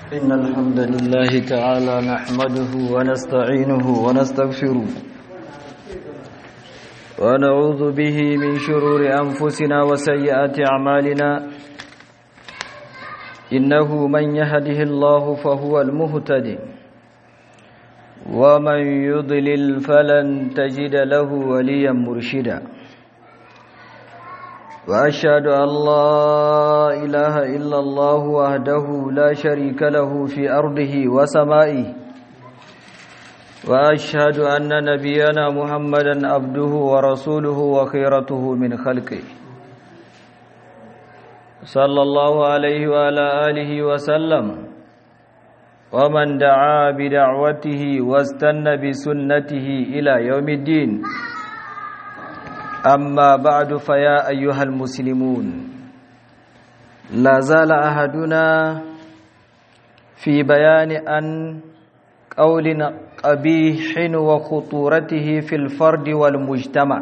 إن الحمد لله تعالى نحمده ونستعينه ونستغفره ونعوذ به من شرور أنفسنا وسيئات أعمالنا إنه من يهده الله فهو المهتدي ومن يضلل فلن تجد له وليا مرشدا وأشهد أن لا إله إلا الله وحده لا شريك له في أرضه وسمائه وأشهد أن نبينا محمدا عبده ورسوله وخيرته من خلقه صلى الله عليه وعلى آله وسلم ومن دعا بدعوته واستنى بسنته إلى يوم الدين أما بعد فيا أيها المسلمون لا زال أحدنا في بيان أن قول قبيح وخطورته في الفرد والمجتمع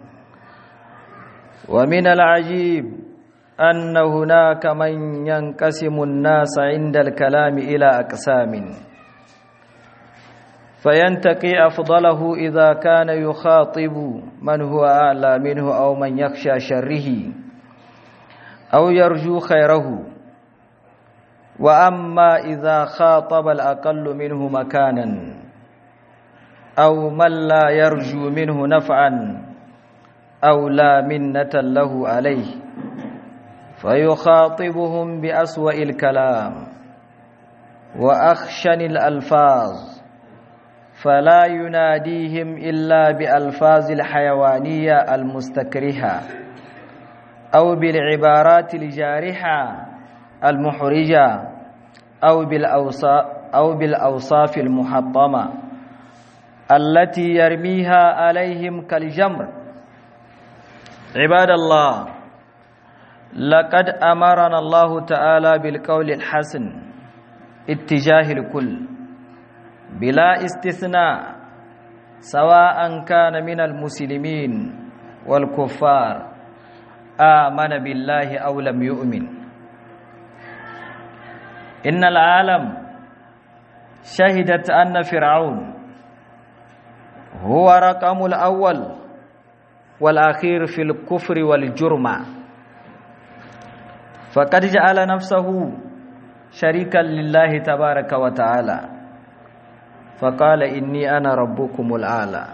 ومن العجيب أن هناك من ينقسم الناس عند الكلام إلى أقسام فينتقي أفضله إذا كان يخاطب من هو أعلى منه أو من يخشى شره أو يرجو خيره وأما إذا خاطب الأقل منه مكانا أو من لا يرجو منه نفعا أو لا منة له عليه فيخاطبهم بأسوأ الكلام وأخشن الألفاظ فلا يناديهم إلا بألفاظ الحيوانية المستكرهة أو بالعبارات الجارحة المحرجة أو بالأوصاف, أو بالأوصاف المحطمة التي يرميها عليهم كالجمر عباد الله لقد أمرنا الله تعالى بالقول الحسن اتجاه الكل بلا استثناء سواء كان من المسلمين والكفار آمن بالله أو لم يؤمن إن العالم شهدت أن فرعون هو رقم الأول والأخير في الكفر والجرم فقد جعل نفسه شريكا لله تبارك وتعالى فقال إني أنا ربكم الأعلى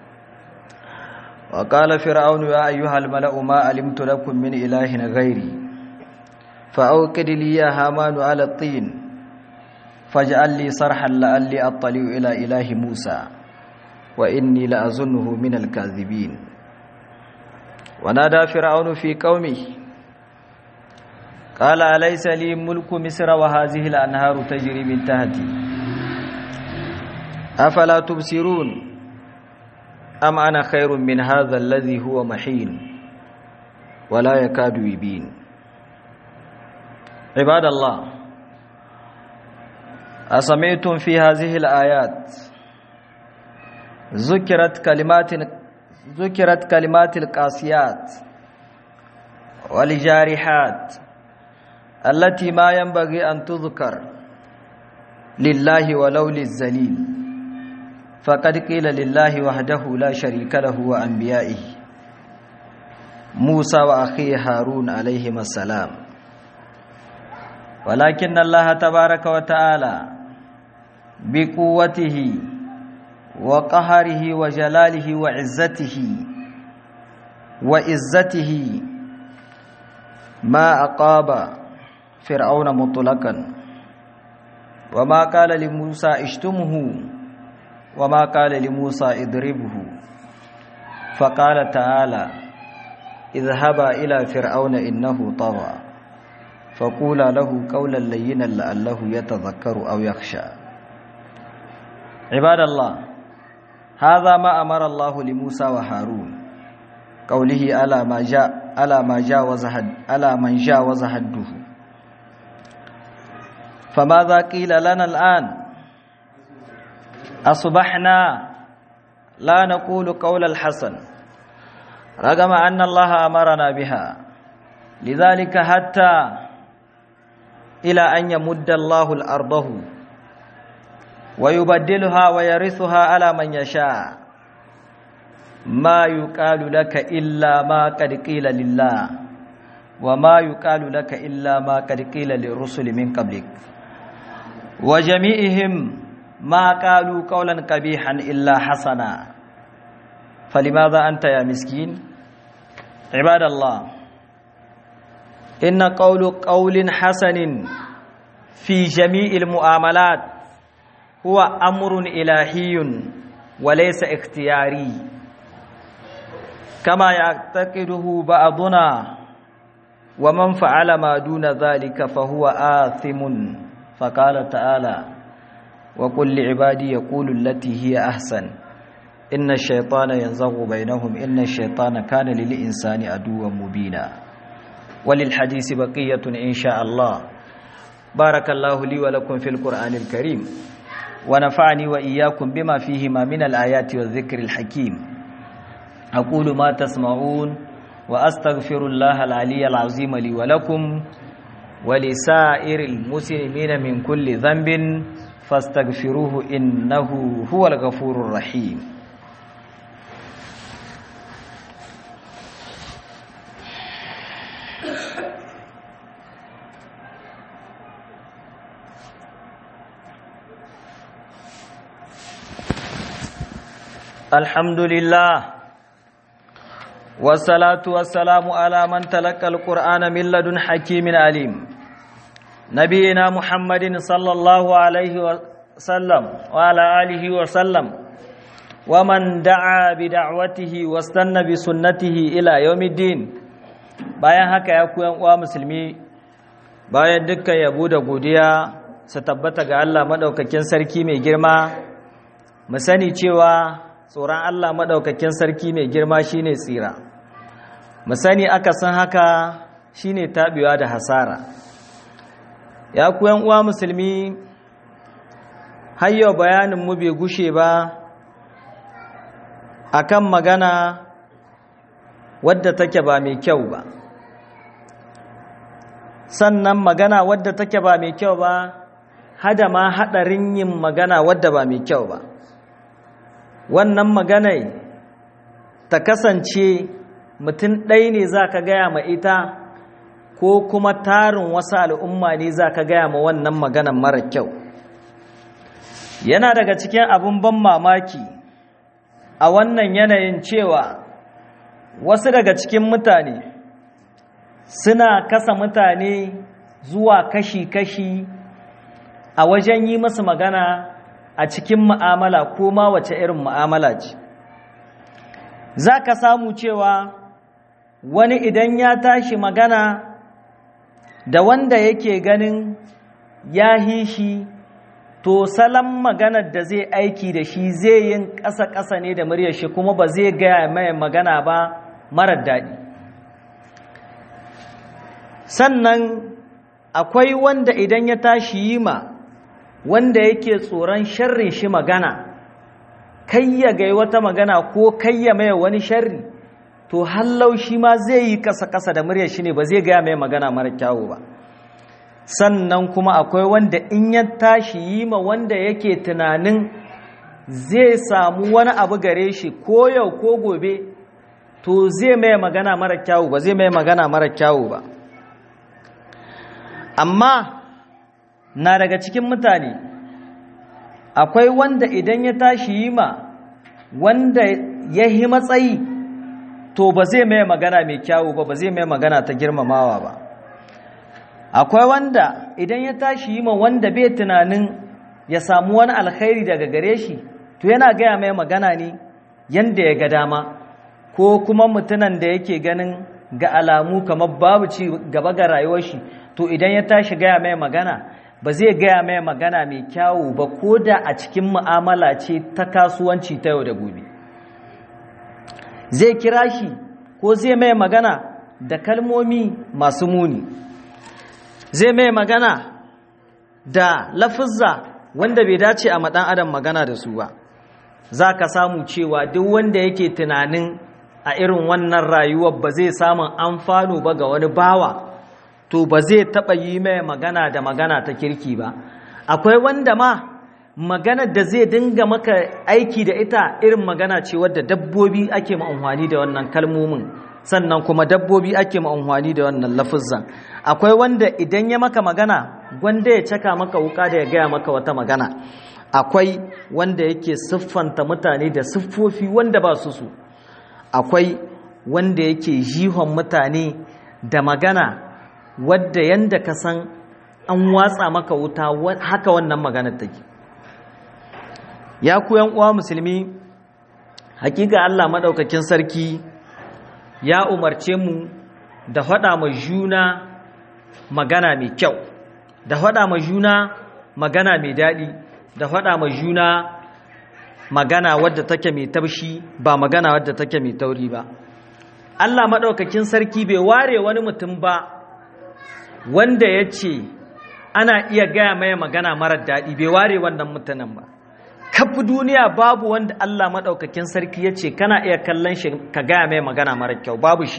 وقال فرعون يا أيها الملأ ما علمت لكم من إله غيري فأوقد لي يا هامان على الطين فاجعل لي صرحا لعلي أطلع إلى إله موسى وإني لأظنه من الكاذبين ونادى فرعون في قومه قال أليس لي ملك مصر وهذه الأنهار تجري من تحتي أفلا تبصرون أم أنا خير من هذا الذي هو محين ولا يكاد يبين عباد الله أسمعتم في هذه الآيات ذكرت كلمات ذكرت كلمات القاسيات والجارحات التي ما ينبغي أن تذكر لله ولو للذليل فقد قيل لله وحده لا شريك له وأنبيائه موسى وأخيه هارون عليهما السلام ولكن الله تبارك وتعالى بقوته وقهره وجلاله وعزته وعزته ما أقاب فرعون مطلقا وما قال لموسى اشتمه وما قال لموسى اضربه فقال تعالى اذهبا إلى فرعون إنه طغى فقولا له قولا لينا لعله يتذكر أو يخشى عباد الله هذا ما أمر الله لموسى وهارون قوله على ما جاء على ما جاوز على من جاوز حده فماذا قيل لنا الآن أصبحنا لا نقول قول الحسن رغم أن الله أمرنا بها لذلك حتى إلى أن يمد الله الأرضه ويبدلها ويرثها على من يشاء ما يقال لك إلا ما قد قيل لله وما يقال لك إلا ما قد قيل للرسل من قبلك وجميعهم ما قالوا قولا قبيحا إلا حسنا فلماذا أنت يا مسكين عباد الله إن قول قول حسن في جميع المعاملات هو أمر إلهي وليس اختياري كما يعتقده بعضنا ومن فعل ما دون ذلك فهو آثم فقال تعالى وقل لعبادي يقول التي هي أحسن إن الشيطان ينزغ بينهم إن الشيطان كان للإنسان عدوا مبينا وللحديث بقية إن شاء الله بارك الله لي ولكم في القرآن الكريم ونفعني وإياكم بما فيهما من الآيات والذكر الحكيم أقول ما تسمعون وأستغفر الله العلي العظيم لي ولكم ولسائر المسلمين من كل ذنب فاستغفروه إنه هو الغفور الرحيم الحمد لله والصلاة والسلام على من تلقى القرآن من لدن حكيم عليم نبينا محمد صلى الله عليه وسلم وعلى آله وسلم ومن دعا بدعوته واستنى بسنته إلى يوم الدين bayan haka ya ku uwa musulmi bayan dukkan yabo da godiya su tabbata ga Allah madaukakin sarki mai girma mu sani cewa tsoron Allah madaukakin sarki mai girma shine tsira mu sani aka san haka shine tabewa da hasara ya ku uwa musulmi har yau bayanin mu bai gushe ba akan magana wadda take ba mai kyau ba sannan magana wadda take ba mai kyau ba hada ma hadarin yin magana wadda ba mai kyau ba wannan magana ta kasance mutum ɗaya ne za ka gaya ma ita ko kuma tarin wasu al'umma ne za ka gaya ma wannan maganan mara kyau yana daga cikin abin ban mamaki a wannan yanayin cewa wasu daga cikin mutane suna kasa mutane zuwa kashi-kashi a wajen yi masu magana a cikin mu'amala ko ma wace irin mu'amala ce za ka samu cewa wani idan ya tashi magana da wanda yake ganin ya hishi to salon maganar da zai aiki da shi zai yin ƙasa-ƙasa ne da muryar shi kuma ba zai gaya mai magana ba marar daɗi sannan akwai wanda idan ya tashi yi ma wanda yake tsoron sharrin shi magana kai ya gai wata magana ko kai ya mai wani sharri to hallau shi ma zai yi ƙasa-ƙasa da muryar shi ne ba zai gaya mai magana mara kyawu ba sannan kuma akwai wanda in ya tashi yi ma wanda yake tunanin zai samu wani abu gare shi ko yau ko gobe to zai mai magana mara kyawu ba zai mai magana mara kyawu ba amma na daga cikin mutane akwai wanda idan ya tashi yi ma wanda ya yi matsayi to ba zai mai magana mai kyawu ba ba zai mai magana ta girmamawa ba akwai wanda idan ya tashi yi ma wanda bai tunanin ya samu wani alkhairi daga gare shi to yana gaya mai magana ne yanda ya ga dama ko kuma mutunan da yake ganin ga alamu kamar babu ci gaba ga rayuwar shi to idan ya tashi gaya mai magana ba zai gaya mai magana mai kyawu ba ko da a cikin mu'amala ce ta kasuwanci ta yau da gobe zai kira shi ko zai mai magana da kalmomi masu muni zai mai magana da lafizza wanda bai dace a maɗan adam magana da su ba za ka samu cewa duk wanda yake tunanin a irin wannan rayuwar ba zai samun amfano ba ga wani bawa to ba zai taɓa yi mai magana da magana ta kirki ba akwai wanda ma maganar da zai dinga maka aiki da ita irin magana ce wadda dabbobi ake ma'amfani da wannan kalmomin sannan kuma dabbobi ake ma'amfani da wannan lafizan akwai wanda idan ya maka magana gwanda ya caka maka wuka da ya gaya maka wata magana akwai wanda yake siffanta mutane da siffofi wanda ba su su akwai wanda yake jihon mutane da magana wadda yanda ka san an watsa maka wuta haka wannan maganar take ya ku uwa musulmi hakika Allah madaukakin sarki ya umarce mu da faɗa ma juna magana mai kyau da faɗa ma juna magana mai daɗi da faɗa ma juna magana wadda take mai taushi ba magana wadda take mai tauri ba Allah maɗaukakin sarki bai ware wani mutum ba wanda ya ce ana iya gaya mai magana marar daɗi bai ware wannan mutanen ba kafi duniya babu wanda Allah maɗaukakin sarki ya ce kana iya kallon shi ka gaya mai magana marar kyau babu shi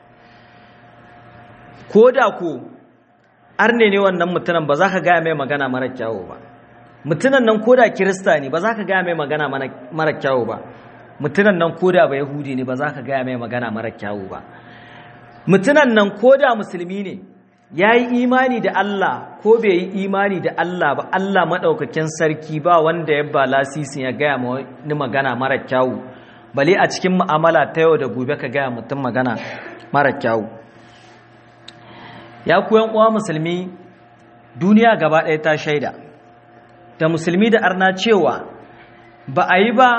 ko da ko arne ne wannan mutumin ba za ka gaya mai magana marar kyau ba mutunan nan ko da kirista ne ba za ka gaya mai magana marar kyau ba mutunan nan ko da ba yahudi ne ba za ka gaya mai magana marar kyau ba mutunan nan ko da musulmi ne ya yi imani da Allah ko bai yi imani da Allah ba Allah maɗaukakin sarki ba wanda ya ba lasisin ya gaya ni magana mara kyawu bale a cikin mu'amala ta yau da gobe ka gaya mutum magana mara kyawu ya kuyan uwa musulmi duniya gaba ɗaya ta shaida da musulmi da arna cewa ba a yi ba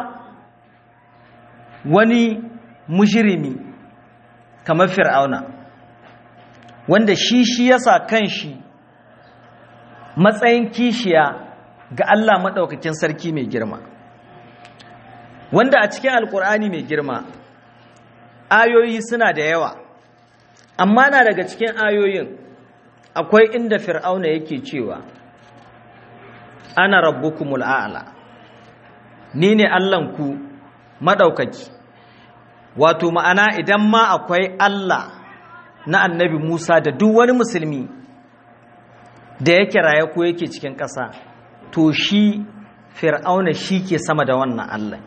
wani mujirimi kamar fir'auna wanda shi shi yasa kanshi matsayin kishiya ga Allah maɗaukakin sarki mai girma wanda a cikin alkur'ani mai girma ayoyi suna da yawa amma na daga cikin ayoyin akwai inda fir'auna yake cewa ana rabbukumul a'la ni ne Allahnku maɗaukaki wato ma'ana idan ma akwai Allah na annabi Musa da duk wani musulmi da yake raye ko yake cikin ƙasa to shi fir'auna shi ke sama da wannan Allah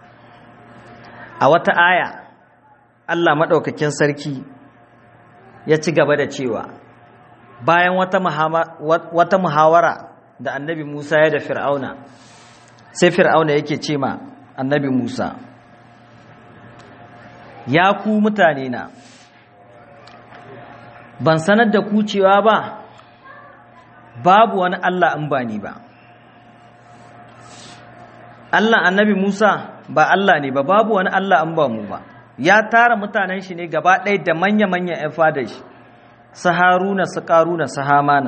a wata aya Allah maɗaukakin sarki ya ci gaba da cewa bayan wata muhawara da annabi Musa ya da fir'auna sai fir'auna yake ce ma annabi Musa ya ku mutane na ban sanar da ku cewa ba babu wani Allah in ba ni ba Allah annabi Musa ba Allah ne ba babu wani Allah in ba mu ba ya tara mutanen shi ne gaba ɗaya da manya-manyan ‘yan fadar shi su haruna su ƙaruna su hamana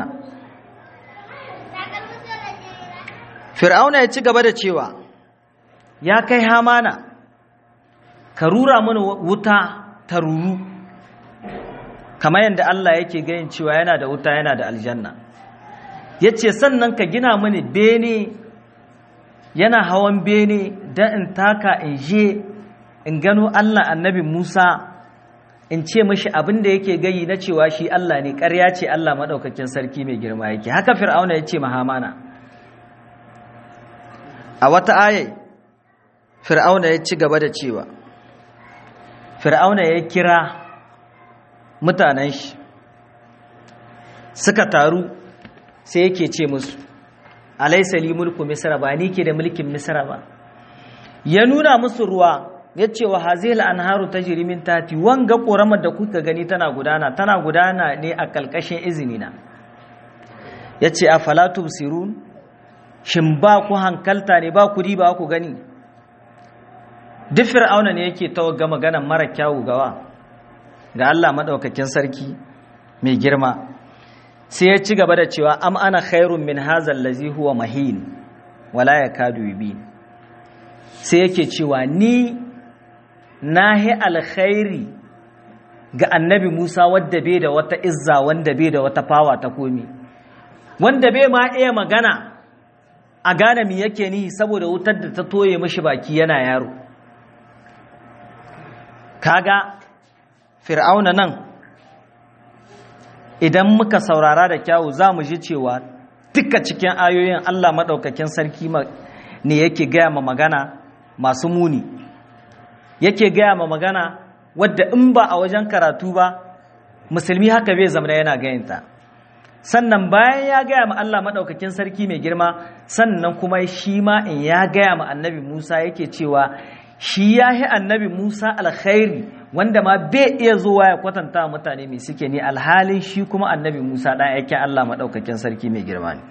fir'auna ya ci gaba da cewa ya kai hamana ka rura mana wuta ta ruru kamar yadda Allah yake gayin cewa yana da wuta yana da aljanna ya ce sannan ka gina mini bene yana hawan bene don in taka in je in gano Allah annabi Musa in ce mashi abin da yake gayi na cewa shi Allah ne ƙarya ce Allah maɗaukakin sarki mai girma yake haka fir'auna ya ce mahamana a wata ayai fir'auna ya ci gaba da cewa fir'auna ya kira mutanen shi suka taru sai yake ce musu alaisa li mulku misra ba ni ke da mulkin misra ba ya nuna musu ruwa ya ce wa hazil anharu tajri min tati wanga koramar da kuka gani tana gudana tana gudana ne a kalkashin izinina ya ce a falatu sirun shin ba ku hankalta ne ba ku riba ku gani duk fir'auna ne yake tawagga maganan mara kyawu gawa ga Allah madaukakin sarki mai girma sai ya ci gaba da cewa am ana khairun min hazal lazi huwa mahin wala yakadu yubi sai yake cewa ni nahi alkhairi ga annabi Musa wadda bai da wata izza wanda bai da wata fawa ta komi wanda bai ma iya magana a gane mi yake ni saboda wutar da ta toye mishi baki yana yaro kaga fir'auna nan idan muka saurara da kyawu za mu ji cewa duka cikin ayoyin Allah maɗaukakin sarki ne yake gaya ma magana masu muni yake gaya ma magana wadda in ba a wajen karatu ba musulmi haka bai zama yana gayanta sannan bayan ya gaya ma Allah maɗaukakin sarki mai girma sannan kuma shi ma in ya gaya ma annabi Musa yake cewa shi ya yi annabi Musa alkhairi wanda ma bai iya zuwa ya kwatanta mutane mai suke ne alhalin shi kuma annabi Musa ɗan aikin Allah maɗaukakin sarki mai girma ne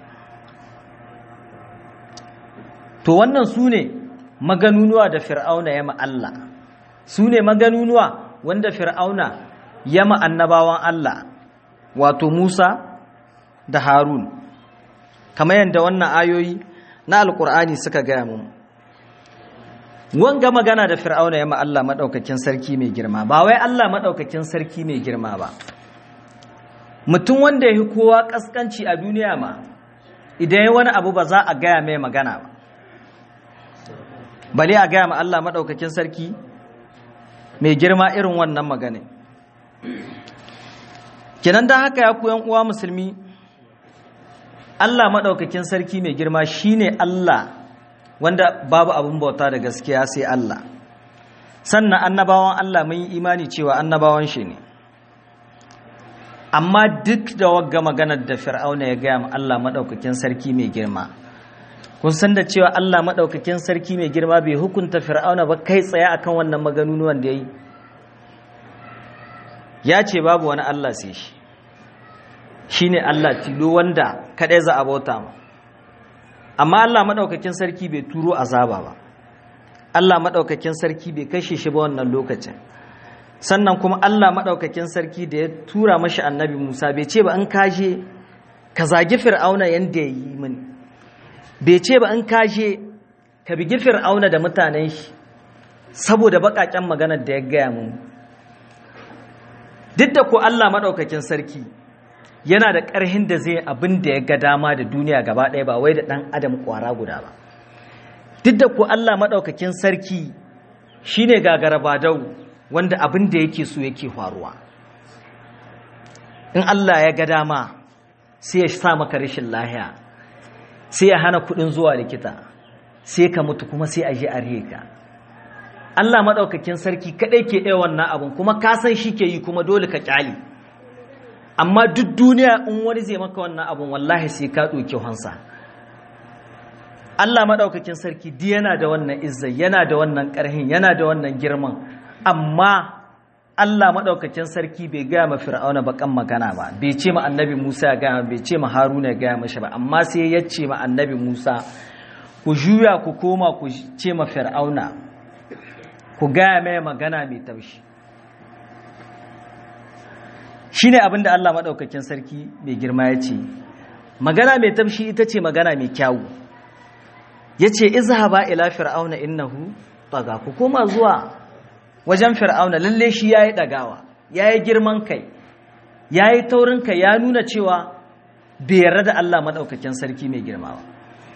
to wannan su ne maganunuwa da fir'auna ya Allah su ne maganunuwa wanda fir'auna ya annabawan Allah wato Musa da Harun kamar yadda wannan ayoyi na alkur'ani suka gaya mu wanga magana da fir'auna ya Allah maɗaukakin sarki mai girma ba wai Allah maɗaukakin sarki mai girma ba mutum wanda ya yi kowa ƙasƙanci a duniya ma idan ya wani abu ba za a gaya mai magana ba bale a gaya ma Allah maɗaukakin sarki mai girma irin wannan magana kenan don haka ya koyan uwa musulmi Allah maɗaukakin sarki mai girma shine Allah wanda babu abin bauta da gaskiya sai Allah sannan annabawan Allah mun yi imani cewa annabawan shi ne amma duk da wagga maganar da fir'auna ya gaya ma Allah maɗaukakin sarki mai girma kun san da cewa Allah maɗaukakin sarki mai girma bai hukunta fir'auna ba kai tsaye akan wannan maganunuwan da ya yi ya ce babu wani Allah sai shi shi ne Allah tilo wanda kaɗai za a bauta ma amma Allah maɗaukakin sarki bai turo azaba ba Allah maɗaukakin sarki bai kashe shi ba wannan lokacin sannan kuma Allah maɗaukakin sarki da ya tura mashi annabi Musa bai ce ba an kashe ka zagi fir'auna yadda ya yi mini bai ce ba an kashe ka bigi fir'auna da mutanen shi saboda baƙaƙen maganar da ya gaya mun duk da ku Allah maɗaukakin sarki yana da ƙarhin da zai abin da ya ga dama da duniya gaba ɗaya ba wai da ɗan adam ƙwara guda ba duk da ku Allah maɗaukakin sarki shi ne gagarabadau wanda abin da yake so yake faruwa in Allah ya ga dama sai ya sa maka rashin lahiya sai ya hana kuɗin zuwa likita sai ka mutu kuma sai a je a ka Allah maɗaukakin sarki kaɗai ke ɗaya wannan abin kuma ka san shi ke yi kuma dole ka ƙyale amma duk duniya in wani zai maka wannan abin wallahi sai ka ɗauki hansa Allah maɗaukakin sarki di yana da wannan izzai yana da wannan ƙarhin yana da wannan girman amma Allah maɗaukakin sarki bai gaya ma fir'auna baƙan magana ba bai ce ma annabi Musa ya gaya bai ce ma Haruna ya gaya mashi ba amma sai ya ce ma annabi Musa ku juya ku koma ku ce ma fir'auna ku gaya mai magana mai taushi shi ne abinda Allah maɗaukakin sarki mai girma ya ce magana mai taushi ita ce magana mai kyawu ya ce izhaba ila fir'auna innahu taga ku koma zuwa wajen fir'auna lalle shi ya yi ɗagawa ya yi girman kai ya yi taurin kai ya nuna cewa bai yarda da Allah maɗaukakin sarki mai girma ba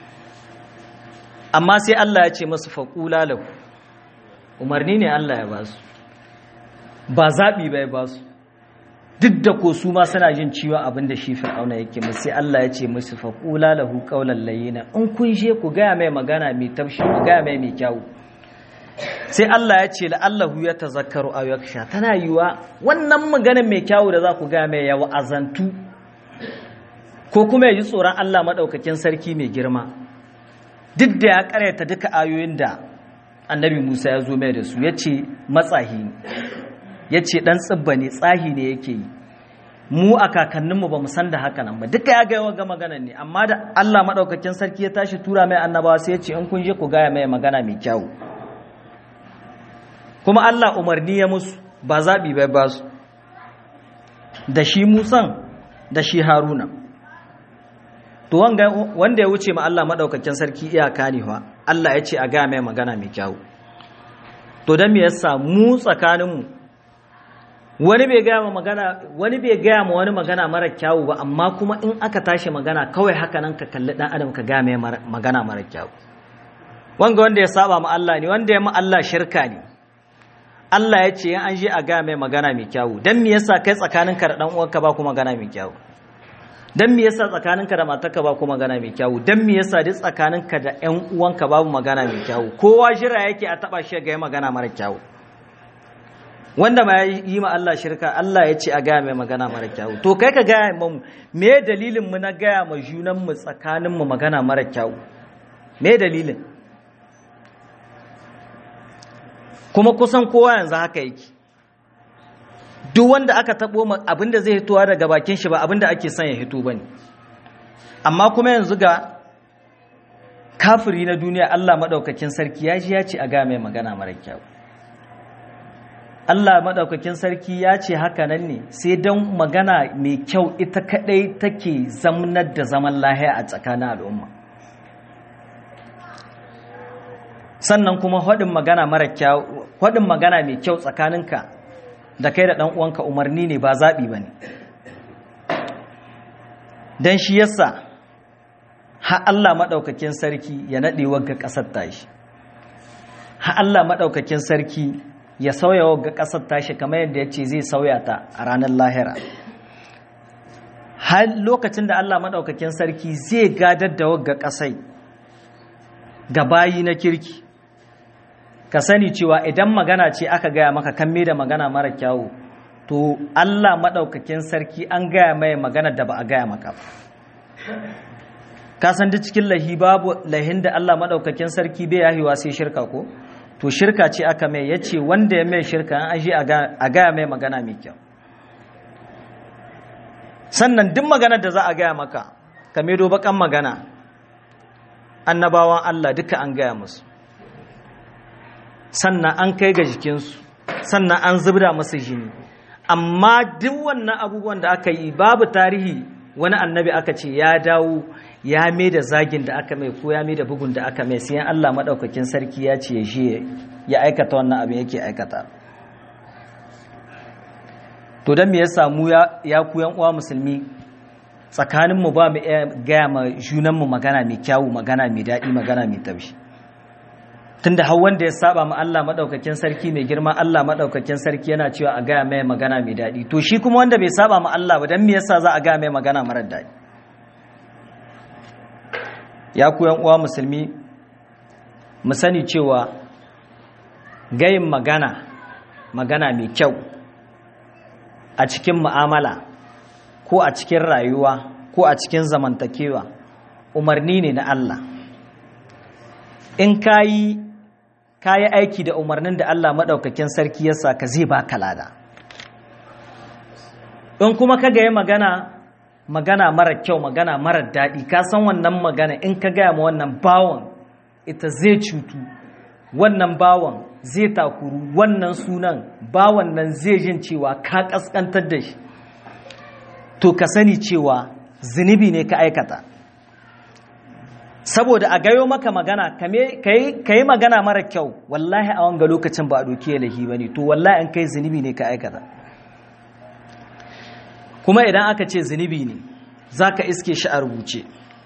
amma sai Allah ya ce masu faƙula lahu umarni ne Allah ya ba su ba zaɓi bai ba su duk da ko su ma suna jin ciwo abin da shi fir'auna yake musu sai Allah ya ce musu faƙula lahu qawlan layyina in kun je ku gaya mai magana mai taushi ku gaya mai mai kyawu sai Allah ya ce la'allahu ya tazakkaru aw yaksha tana yiwa wannan maganar mai kyawu da za ku gaya mai ya wa'azantu ko kuma ya ji tsoron Allah madaukakin sarki mai girma duk da ya karyata duka ayoyin da annabi Musa ya zo mai da su ya ce matsahi ya ce ɗan tsibba ne tsahi ne yake yi mu a kakanninmu ba mu san da haka nan ba duka ya gaya ga magana ne amma da Allah maɗaukakin sarki ya tashi tura mai annabawa sai ya ce in kun je ku gaya mai magana mai kyau kuma Allah umarni ya musu ba zaɓi bai ba su da shi musan da shi haruna to wanda ya wuce ma Allah maɗaukakin sarki iyaka ne fa Allah ya ce a gaya mai magana mai kyau to don me yasa mu tsakaninmu wani bai gaya ma magana wani bai gaya ma wani magana mara kyawu ba amma kuma in aka tashi magana kawai haka nan ka kalli dan adam ka gaya mai magana mara kyawu wanga wanda ya saba ma Allah ne wanda ya ma Allah shirka ne Allah ya ce an je a gaya mai magana mai kyawu dan me yasa kai tsakaninka da dan uwanka ba ku magana mai kyawu dan me yasa tsakaninka da matarka ba ku magana mai kyawu dan me yasa duk tsakaninka da ƴan uwanka babu magana mai kyawu kowa jira yake a taba shi ga magana mara kyawu wanda ma yi ma Allah shirka Allah ya ce a gaya mai magana mara kyawu to kai ka gaya mu me dalilin mu na gaya ma junan mu tsakanin mu magana mara kyawu me dalilin kuma kusan kowa yanzu haka yake duk wanda aka tabo abinda zai hitowa daga bakin shi ba abinda ake son ya hito bane amma kuma yanzu ga kafiri na duniya Allah madaukakin sarki ya ji ya ce a ga mai magana mara kyau Allah madaukakin sarki ya ce haka nan ne sai don magana mai kyau ita kadai take zamnar da zaman lahiya a tsakanin al'umma sannan kuma haɗin magana mara kyau haɗin magana mai kyau tsakaninka da kai da ɗan uwanka umarni ne ba zaɓi ba ne don shi yasa ha Allah maɗaukakin sarki ya naɗe wagga ƙasar tashi ha Allah maɗaukakin sarki ya sauya wagga ƙasar tashi kamar yadda ya ce zai sauya ta a ranar lahira har lokacin da Allah maɗaukakin sarki zai gadar da wagga ƙasai ga bayi na kirki ka sani cewa idan magana ce aka gaya maka kan da magana mara kyawu to Allah maɗaukakin sarki an gaya mai magana da ba a gaya maka ka san duk cikin lahi babu lahin da Allah maɗaukakin sarki bai yahiwa sai shirka ko to shirka ce aka mai ya ce wanda ya mai shirka an aje a gaya mai magana mai kyau sannan duk magana da za a gaya maka ka medo bakan magana annabawan Allah duka an gaya musu sannan an kai ga jikinsu sannan an zubda masu jini amma duk wannan abubuwan da aka yi babu tarihi wani annabi aka ce ya dawo ya mai da zagin da aka mai ko ya mai da bugun da aka mai sai Allah maɗaukakin sarki ya ce shi ya aikata wannan abin yake aikata to don me ya samu ya ku yan uwa musulmi tsakaninmu ba mu gaya ma junanmu magana mai kyawu magana mai daɗi magana mai taushi tunda har wanda ya saba ma Allah madaukakin sarki mai girma Allah madaukakin sarki yana cewa a gaya mai magana mai daɗi to shi kuma wanda bai saba ma Allah ba dan me yasa za a gaya mai magana marar daɗi ya ku yan uwa musulmi mu sani cewa gayin magana magana mai kyau a cikin mu'amala ko a cikin rayuwa ko a cikin zamantakewa umarni ne na Allah in kayi kayi aiki da umarnin da Allah maɗaukakin sarki ya ka zai baka lada in kuma ka gaya magana magana mara kyau magana mara daɗi ka san wannan magana in ka gaya ma wannan bawon ita zai cutu wannan bawon zai takuru wannan sunan bawon nan zai jin cewa ka ƙasƙantar da shi to ka sani cewa zunubi ne ka aikata saboda a gayo maka magana ka yi magana mara kyau wallahi a wanga lokacin ba a doki lahi ba ne to wallahi an kai zunubi ne ka aikata kuma idan aka ce zunubi ne za ka iske shi a rubuce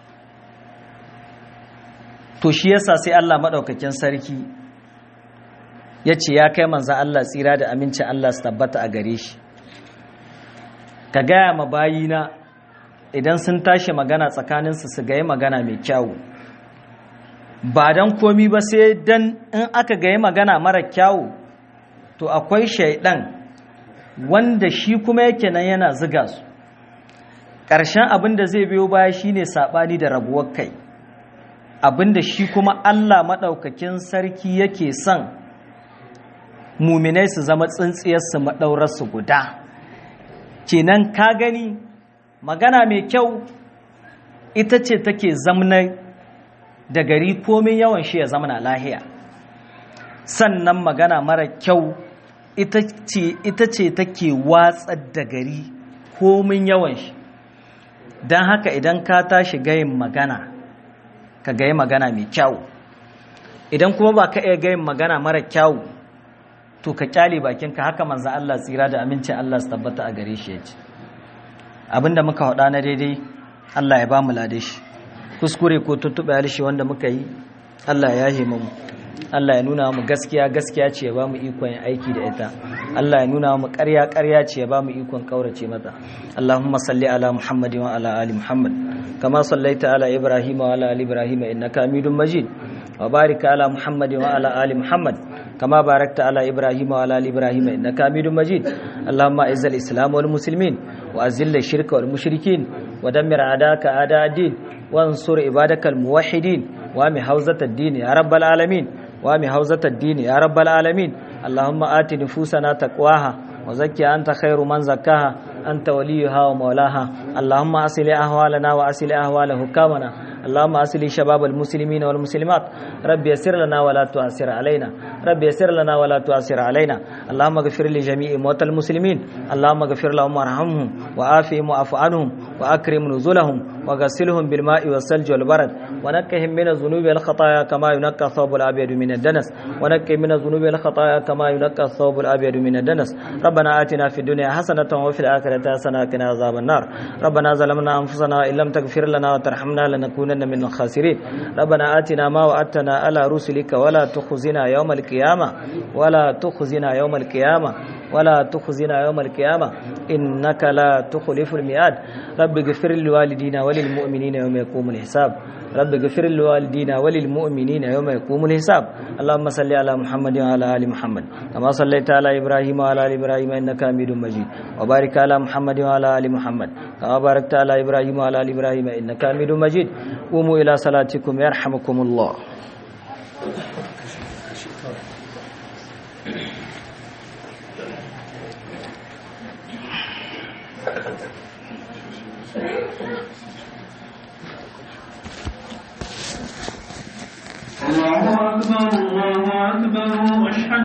to shi yasa sai Allah maɗaukakin sarki ya ce ya kai manzan Allah tsira da amincin Allah su tabbata a gare shi ka gaya ma bayina idan sun tashi magana tsakaninsu su gayi magana mai kyawu ba don komi ba sai don in aka gayi magana mara kyawu to akwai shaidan wanda shi kuma yake nan yana ziga su ƙarshen abin da zai biyo baya shine saɓani da rabuwar kai abin da shi kuma Allah maɗaukakin sarki yake son muminai su zama tsintsiyarsu maɗaurarsu guda kenan ka gani magana mai kyau ita ce take zamna da gari komin yawan shi ya zamana lahiya sannan magana mara kyau ita ce take watsar da gari komin yawan shi don haka idan ka tashi gayin magana ka gayi magana mai kyau idan kuma ba ka iya gayin magana mara kyau to ka kyale bakinka haka manzan Allah tsira da amincin Allah su tabbata a gare shi ya ce abinda muka haɗa na daidai Allah ya ba mu lade shi kuskure ko tuntuɓe halishi wanda muka yi Allah ya yahe mu Allah ya nuna mu gaskiya gaskiya ce ya ba mu ikon yin aiki da ita Allah ya nuna mu ƙarya ƙarya ce ya ba mu ikon kaurace mata Allahumma salli ala Muhammadin wa ala ali Muhammad kama sallaita ala Ibrahim wa ala ali Ibrahim innaka Hamidum Majid wa barik ala Muhammadin wa ala ali Muhammad كما باركت على إبراهيم وعلى آل إبراهيم إنك حميد مجيد اللهم أعز الإسلام والمسلمين وأذل الشرك والمشركين ودمر أعداءك أعداء الدين وانصر عبادك الموحدين وامي حوزة الدين يا رب العالمين وامي حوزة الدين يا رب العالمين اللهم آت نفوسنا تقواها وزكي أنت خير من زكاها أنت وليها ومولاها اللهم أصل أهوالنا وأصل أهوال حكامنا اللهم أصل شباب المسلمين والمسلمات رب يسر لنا ولا تؤثر علينا رب يسر لنا ولا تؤثر علينا اللهم اغفر لجميع موتى المسلمين اللهم اغفر لهم وارحمهم وعافهم واعف عنهم وأكرم نزلهم وغسلهم بالماء والثلج والبرد ونكهم من الذنوب والخطايا كما ينقى الثوب الأبيض من الدنس ونكهم من الذنوب والخطايا كما ينقى الثوب الأبيض من الدنس ربنا آتنا في الدنيا حسنة وفي الآخرة حسنة وقنا عذاب النار ربنا ظلمنا أنفسنا إن لم تغفر لنا وترحمنا لنكونن من الخاسرين ربنا آتنا ما وعدتنا على رسلك ولا تخزنا يوم القيامة ولا تخزنا يوم القيامة ولا تخزنا يوم القيامة إنك لا تخلف الميعاد رب اغفر لوالدينا وللمؤمنين يوم يقوم الحساب رب اغفر لوالدينا وللمؤمنين يوم يقوم الحساب اللهم صل على محمد وعلى ال محمد كما صليت على ابراهيم وعلى ال ابراهيم انك حميد مجيد وبارك على محمد وعلى ال محمد كما باركت على ابراهيم وعلى ال ابراهيم انك حميد مجيد قوموا الى صلاتكم يرحمكم الله الله أكبر الله أكبر أشهد